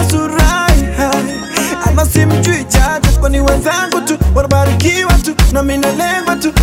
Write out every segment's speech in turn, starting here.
nasurai ama simjui jaji kwani wenzangu tu wanabarikiwa tu na minalengwa tu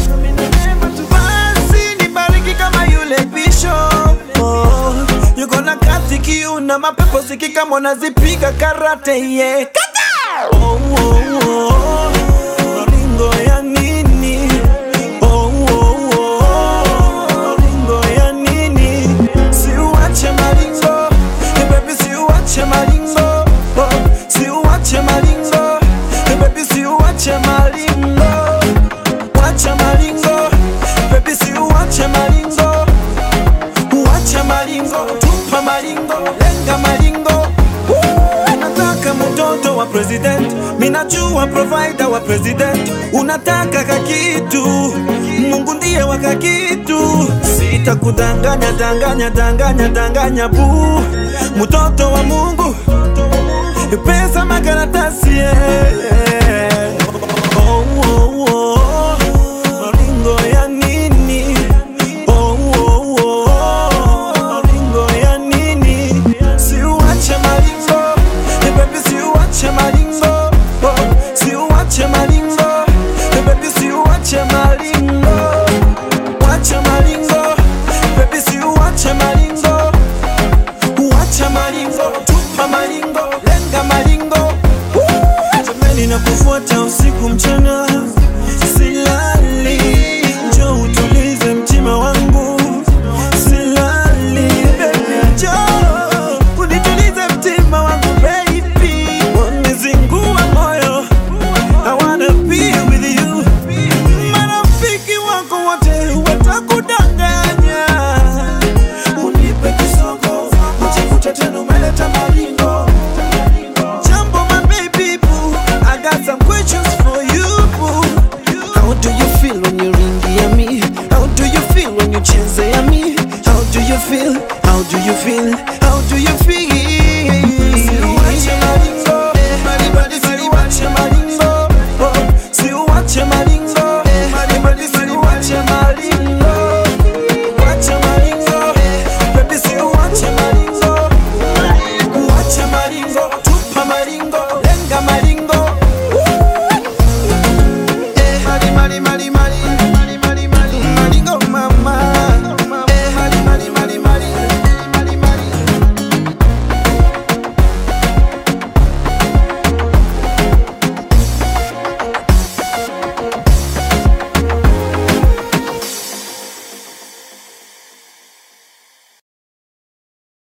basi nibariki kama yule bishop oh, yuko na kazi kiuna mapepo sikika mwanazipiga karate yeah. Kata! oh, oh, oh. Ringo ya nini oh, oh, oh. Ringo ya nini siuache maringo hey baby siuache maringo oh, siuache maringo hey baby siuache maringo wacha maringo baby siuache maringo Wacha maringo, tupa maringo, lenga maringo. Woo! Nataka mtoto wa president, minajua provider wa president. Unataka kakitu, Mungu ndiye wa kakitu. Sitakudanganya, danganya, danganya, danganya bu, mtoto wa Mungu, pesa makaratasi yeah. oh, oh, oh. Maringo ya nini? Oh, oh, oh. Maringo ya nini? Siuache maringo, hey baby, siuache maringo. Oh, siuache maringo, hey baby, siuache maringo. Wacha maringo, baby, siuache maringo. Wacha maringo, tupa maringo, lenga maringo. Woo! Jameni nakufu